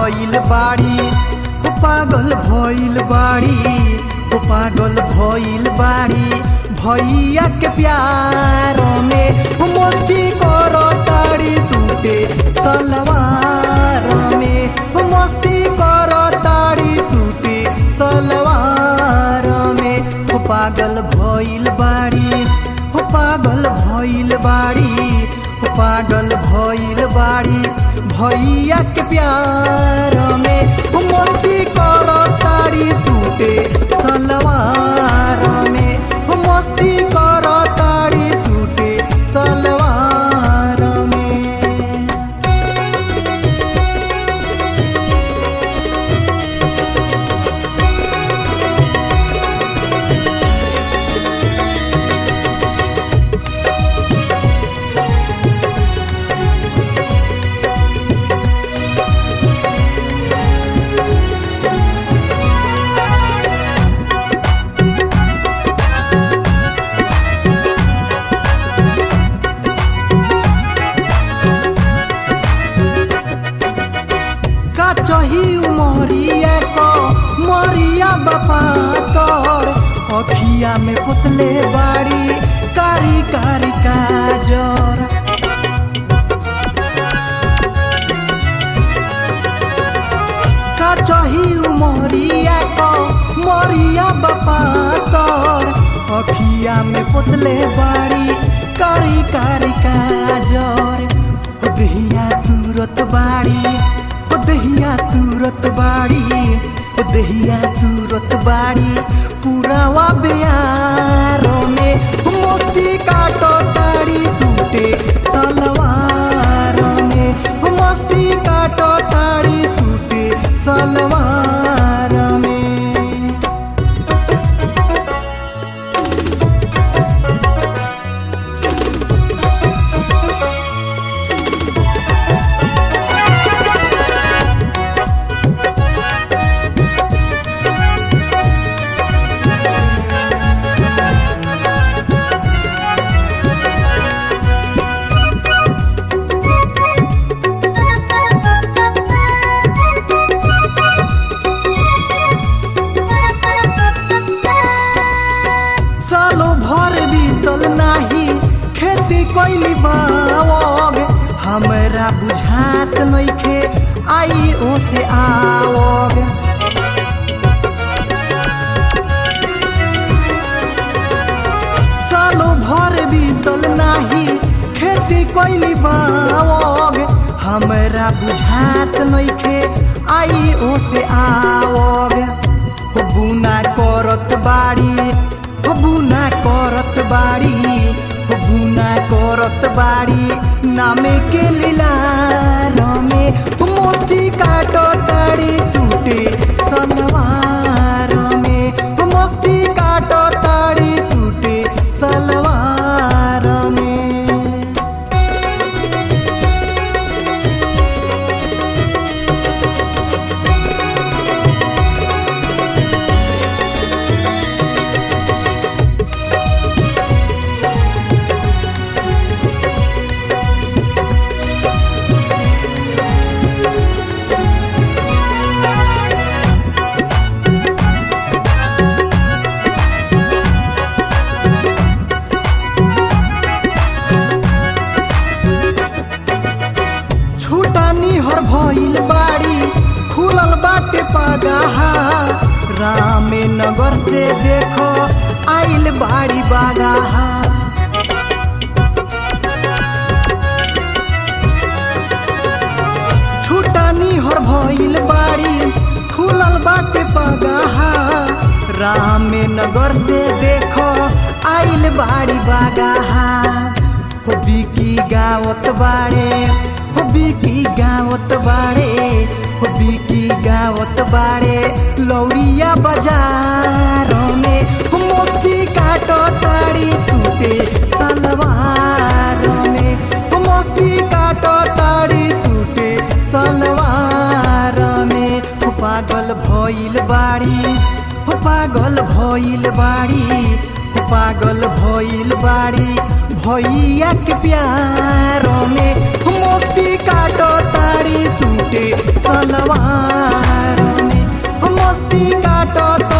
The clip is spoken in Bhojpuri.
भइल बाड़ी हो पागल भइल बाड़ी हो पागल भइल बाड़ी भैया के प्यार में हो मस्ती करो ताड़ी सूटे सलवार में हो मस्ती करो ताड़ी सूटे सलवार में हो पागल भइल बाड़ी हो पागल भइल बाड़ी हो पागल भइल बाड़ी भैया के प्यार में हो मस्ती करो ताड़ी सूटे सलवार में हो मस्ती करो ताड़ी सूटे सलवार में का चही उमरिया को मरिया बापा तोर अखिया में पुतले बाड़ी कारी कारी काजर का चही उमरिया को मरिया बापा तोर अखिया में पुतले बाड़ी कारी कारी काजर दहिया तुरत बाड़ी ओ दहिया तुरत बाड़ी ओ दहिया तुरत बाड़ी पुरावा बिहारो में मोती काटो ताड़ी सूटे सलवार में मस्ती काटो ताड़ी सूटे सलवार में सालो भर बीतल नाही खेती कैली बावग हमरा बुझात नइखे आई ओ से आवग सालो भर बीतल नाही खेती कैली बावग हमरा बुझात नइखे आई ओ से आवग हो बुना करत बाड़ी हो बुना करत बाड़ी हो बुना करत बाड़ी नामे के लीला रमे हो मोती काटो ताड़ी सूटे सलवार में हो मस्ती काटो ताड़ी सूटे सलवार में छूटानी हर भइल बाड़ी खुलल बाटे पगाहा रामे नगर से देखो आइल बाड़ी बागाहा छूटानी हर भइल बाड़ी खुलल बाटे पगाहा रामे नगर से देखो आइल बाड़ी बागाहा हो बिकी गावत बाड़े हो बिकी गावत बाड़े हो बिकी गावत बाड़े लौरिया बाजार में हो मोती काटो ताड़ी सूटे सलवार में हो मोती काटो ताड़ी सूटे सलवार में हो पागल भइल बाड़ी हो पागल भइल बाड़ी हो पागल भइल बाड़ी भैया के प्यार में मस्ती काटो तारी सूटे सलवार में मस्ती काटो